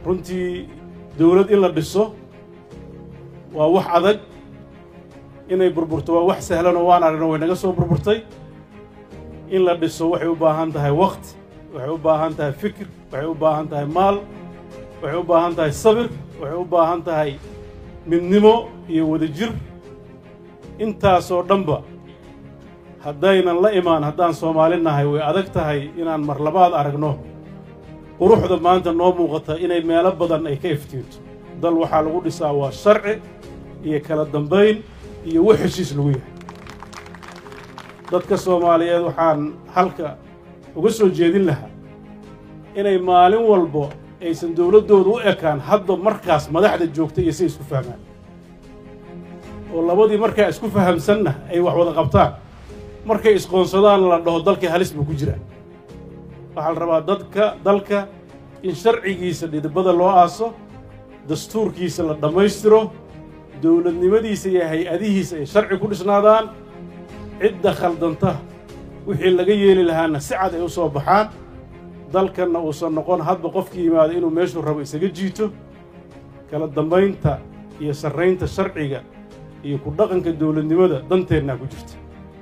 runtii dowlad in la dhiso waa wax adag inay burburto waa wax sahlanoo waan aragno way naga soo burburtay in la dhiso waxay u baahan tahay wakti waxay u baahan tahay fikir waxay u baahan tahay maal waxay u baahan tahay sabir waxay u baahan tahay midnimo iyo wadajir intaasoo dhanba haddaynan la imaan haddaan soomaali nahay way adag tahay inaan mar labaad aragno quruxda maanta noo muuqata inay meelo badan ay ka iftiinto dal waxaa lagu dhisaa waa sharci iyo kala dambayn iyo wax heshiis lagu yahay dadka soomaaliyeed waxaan halka uga soo jeedin lahaa inay maalin walbo aysan dowladdooda u ekaan hadda markaas madaxda joogta iyo siay isku fahmaan oo labadii markaa isku fahamsanna ay wax wada qabtaan markay isqoonsadaan la dhaho dalkii halis buu ku jiraa waxaa la rabaa dadka dalka in sharcigiisa dhidibada loo aaso dastuurkiisa la dhammaystiro dowladnimadiisa iyo hay-adihiisa ay sharci ku dhisnaadaan cidda khaldanta wixii laga yeeli lahaana si cad ay u soo baxaan dalkanna uusan noqon hadba qofkii yimaada inuu meeshuu rabo isaga jiito kala dambaynta iyo sarraynta sharciga iyo ku dhaqanka dowladnimada danteennaa ku jirta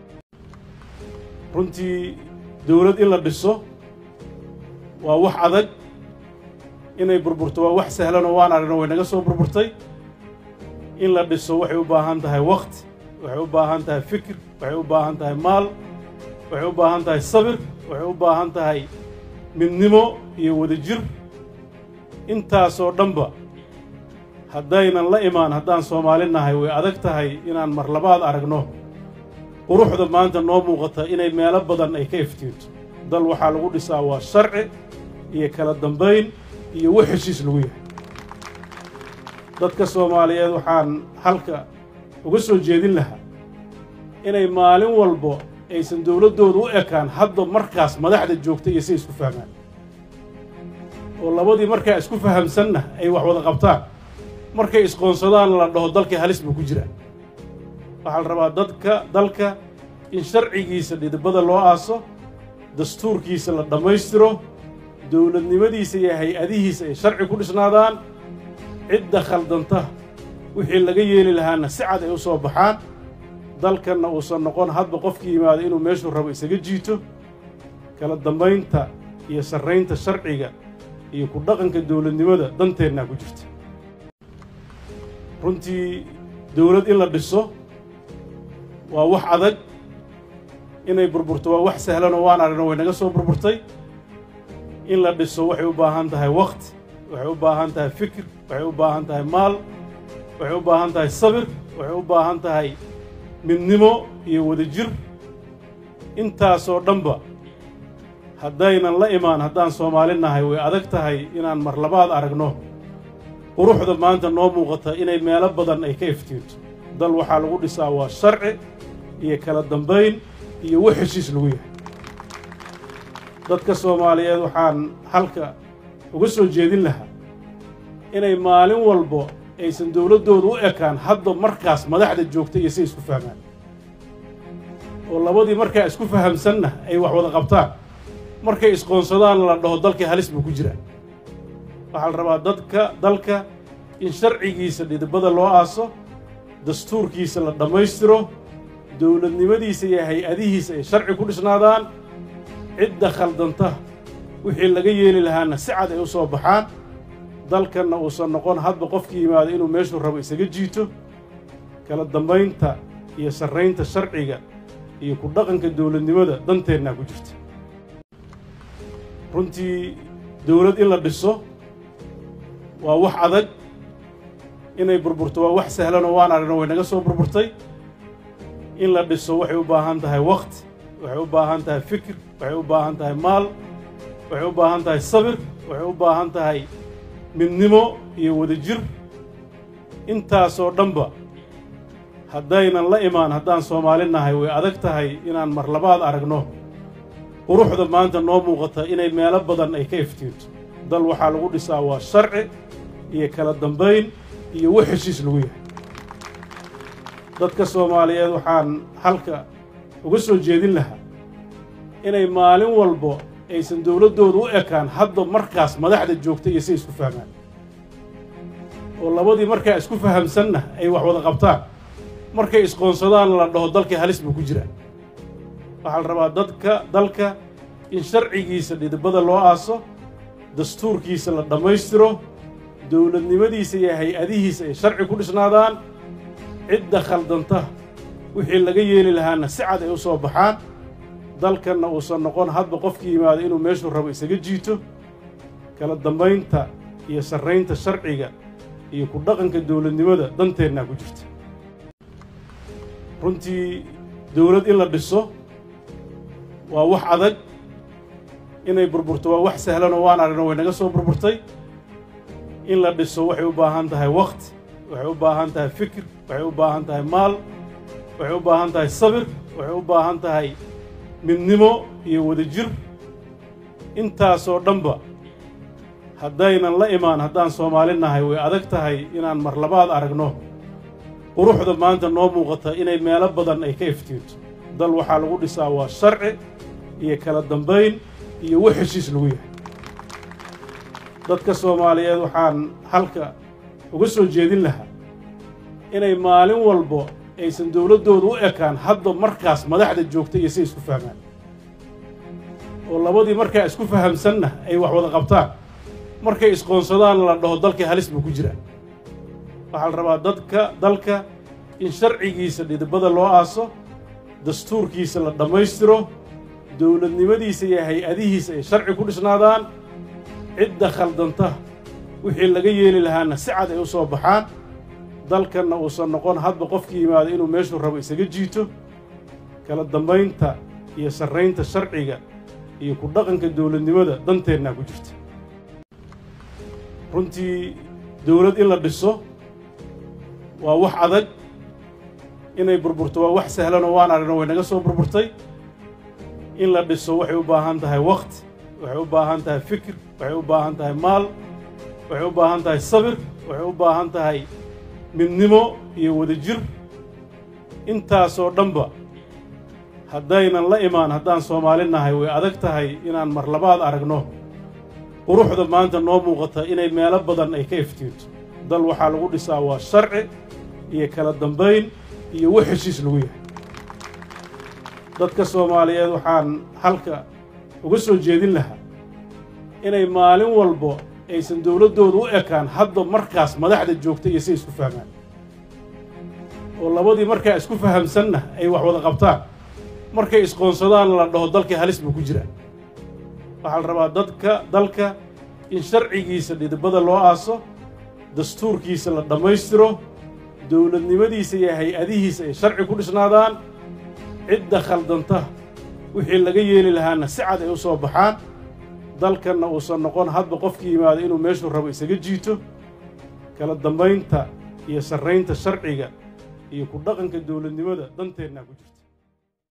runtii dowlad in la dhiso waa wax adag inay burburto waa wax sahlanoo waan aragno way naga soo burburtay in la dhiso waxay u baahan tahay wakti waxay u baahan tahay fikir waxay u baahan tahay maal waxay u baahan tahay sabir waxay u baahan tahay midnimo iyo wadajir intaasoo dhanba haddaynan la imaan haddaan soomaali nahay way adag tahay inaan mar labaad aragno quruxda maanta noo muuqata inay meelo badan ay ka iftiinto dal waxaa lagu dhisaa waa sharci iyo kala dambayn iyo wax heshiis lagu yahay dadka soomaaliyeed waxaan halka uga soo jeedin lahaa inay maalin walbo aysan dowladdooda u ekaan hadda markaas madaxda joogta iyo siay isku fahmaan oo labadii markaa isku fahamsanna ay wax wada qabtaan markay isqoonsadaan la dhaho dalkii halis buu ku jiraa waxaa la rabaa dadka dalka in sharcigiisa dhidibada loo aaso dastuurkiisa la dhammaystiro dowladnimadiisa iyo hay-adihiisa ay sharci ku dhisnaadaan cidda khaldanta wixii laga yeeli lahaana si cad ay u soo baxaan dalkanna uusan noqon hadba qofkii yimaada inuu meeshuu rabo isaga jiito kala dambaynta iyo sarraynta sharciga iyo ku dhaqanka dowladnimada danteennaa ku jirta runtii dowlad in la dhiso waa wax adag inay burburto waa wax sahlanoo waan aragno way naga soo burburtay in la dhiso waxay u baahan tahay wakti waxay u baahan tahay fikir waxay u baahan tahay maal waxay u baahan tahay sabir waxay u baahan tahay midnimo iyo wadajir intaasoo dhanba haddaynan la imaan haddaan soomaali nahay way adag tahay inaan mar labaad aragno quruxda maanta noo muuqata inay meelo badan ay ka iftiinto dal waxaa lagu dhisaa waa sharci iyo kala dambayn iyo wax heshiis lagu yahay dadka soomaaliyeed waxaan halka uga soo jeedin lahaa inay maalin walbo aysan dowladdooda u ekaan hadda markaas madaxda joogta iyo siay isku fahmaan oo labadii markaa isku fahamsanna ay wax wada qabtaan markay isqoonsadaan la dhaho dalkii halis buu ku jiraa waxaa la rabaa dadka dalka in sharcigiisa dhidibada loo aaso dastuurkiisa la dhammaystiro dowladnimadiisa iyo hay-adihiisa ay sharci ku dhisnaadaan cidda khaldanta wixii laga yeeli lahaana si cad ay u soo baxaan dalkanna uusan noqon hadba qofkii yimaada inuu meeshuu rabo isaga jiito kala dambaynta iyo sarraynta sharciga iyo ku dhaqanka dowladnimada danteennaa ku jirta runtii dowlad in la dhiso waa wax adag inay burburto waa wax sahlanoo waan aragno way naga soo burburtay in la dhiso waxay u baahan tahay wakti waxay u baahan tahay fikir waxay u baahan tahay maal waxay u baahan tahay sabir waxay u baahan tahay midnimo iyo wadajir intaasoo dhanba haddaynan la imaan haddaan soomaali nahay way adag tahay inaan mar labaad aragno quruxda maanta noo muuqata inay meelo badan ay ka iftiinto dal waxaa lagu dhisaa waa sharci iyo kala dambayn iyo wax heshiis lagu yahay dadka soomaaliyeed waxaan halka uga soo jeedin lahaa inay maalin walbo aysan dowladdooda u ekaan hadda markaas madaxda joogta iyo siay isku fahmaan oo labadii markaa isku fahamsanna ay wax wada qabtaan markay isqoonsadaan la dhaho dalkii halis buu ku jiraa waxaa la rabaa dadka dalka in sharcigiisa dhidibada loo aaso dastuurkiisa la dhammaystiro dowladnimadiisa iyo hay-adihiisa ay sharci ku dhisnaadaan cidda khaldanta wixii laga yeeli lahaana si cad ay u soo baxaan dalkanna uusan noqon hadba qofkii yimaado inuu meeshuu rabo isaga jiito kala dambaynta iyo sarraynta sharciga iyo ku dhaqanka dowladnimada danteennaa ku jirta runtii dowlad in la dhiso waa wax adag inay burburto waa wax sahlanoo waan aragno way naga soo burburtay in la dhiso waxay u baahan tahay wakhti waxay u baahan tahay fikir waxay u baahan tahay maal waxay u baahan tahay sabir waxay u baahan tahay midnimo iyo wadajir intaasoo dhanba haddaynan la imaan haddaan soomaali nahay way adag tahay inaan mar labaad aragno quruxda maanta noo muuqata inay meelo badan ay ka iftiinto dal waxaa lagu dhisaa waa sharci iyo kala dambayn iyo wax heshiis lagu yahay dadka soomaaliyeed waxaan halka uga soo jeedin lahaa inay maalin walbo aysan dowladdooda u ekaan hadda markaas madaxda joogta iyo si isku fahmaan oo labadii markaa isku fahamsanna ay wax wada qabtaan markay isqoonsadaan la dhaho dalkii halis buu ku jiraa waxaa la rabaa dadka dalka in sharcigiisa dhidibada loo aaso dastuurkiisa la dhammaystiro dowladnimadiisa iyo hay-adihiisa ay sharci ku dhisnaadaan cidda khaldanta wixii laga yeeli lahaana si cad ay u soo baxaan dalkanna uusan noqon hadba qofkii yimaado inuu meeshuu rabo isaga jiito kala dambaynta iyo sarraynta sharciga iyo ku dhaqanka dowladnimada danteennaa ku jirta runtii dowlad in la dhiso waa wax adag inay burburto waa wax sahlanoo waan aragno way naga soo burburtay in la dhiso waxay u baahan tahay wakhti waxay u baahan tahay fikir waxay u baahan tahay maal waxay u baahan tahay sabir waxay u baahan tahay midnimo iyo wadajir intaasoo dhanba haddaynan la imaan haddaan soomaali nahay way adag tahay inaan mar labaad aragno quruxda maanta noo muuqata inay meelo badan ay ka iftiinto dal waxaa lagu dhisaa waa sharci iyo kala dambayn iyo wax heshiis lagu yahay dadka soomaaliyeed waxaan halka uga soo jeedin lahaa inay maalin walbo aysan dowladdooda u ekaan hadda markaas madaxda joogta iyo si isku fahmaan oo labadii markaa isku fahamsanna ay wax wada qabtaan markay isqoonsadaan la dhaho dalkii halis buu ku jiraa waxaa la rabaa dadka dalka in sharcigiisa dhidibada loo aaso dastuurkiisa la dhammaystiro dowladnimadiisa iyo hay-adihiisa ay sharci ku dhisnaadaan cidda khaldanta wixii laga yeeli lahaana si cad ay u soo baxaan dalkanna uusan noqon hadba qofkii yimaado inuu meeshuu rabo isaga jiito kala dambaynta iyo sarraynta sharciga iyo ku dhaqanka dowladnimada danteennaa ku jirta